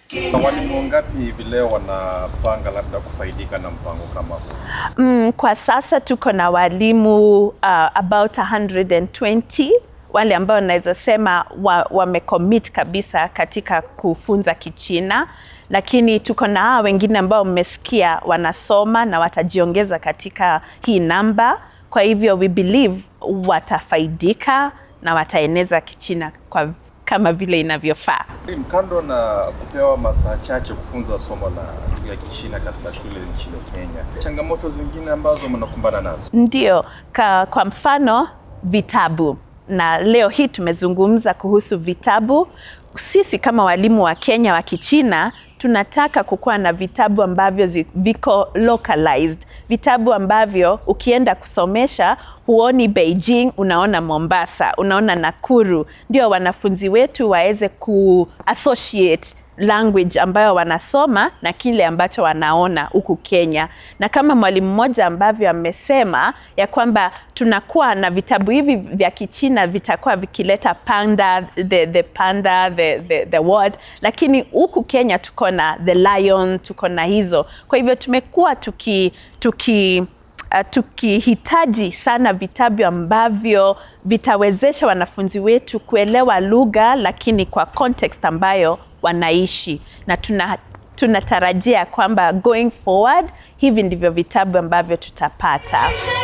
Na walimu wangapi hivi leo wanapanga labda kufaidika na mpango kama huu? Mm, kwa sasa tuko na walimu uh, about 120 wale ambao naweza sema wa, wamecommit kabisa katika kufunza Kichina, lakini tuko na hawa wengine ambao mmesikia wanasoma na watajiongeza katika hii namba. Kwa hivyo we believe watafaidika na wataeneza Kichina kwa kama vile inavyofaa. Mwalimu, Kando na kupewa masaa chache kufunza somo la lugha ya Kichina katika shule nchini Kenya, changamoto zingine ambazo mnakumbana nazo? Ndio, ka, kwa mfano vitabu, na leo hii tumezungumza kuhusu vitabu. Sisi kama walimu wa Kenya wa Kichina tunataka kukuwa na vitabu ambavyo zi- viko localized, vitabu ambavyo ukienda kusomesha huoni Beijing, unaona Mombasa, unaona Nakuru, ndio wanafunzi wetu waweze ku associate language ambayo wanasoma na kile ambacho wanaona huku Kenya. Na kama mwalimu mmoja ambavyo amesema ya kwamba tunakuwa na vitabu hivi vya Kichina vitakuwa vikileta panda the, the panda the, the, the word, lakini huku Kenya tuko na the lion, tuko na hizo. Kwa hivyo tumekuwa tuki, tuki uh, tukihitaji sana vitabu ambavyo vitawezesha wanafunzi wetu kuelewa lugha lakini kwa context ambayo wanaishi na tuna tunatarajia kwamba going forward hivi ndivyo vitabu ambavyo tutapata.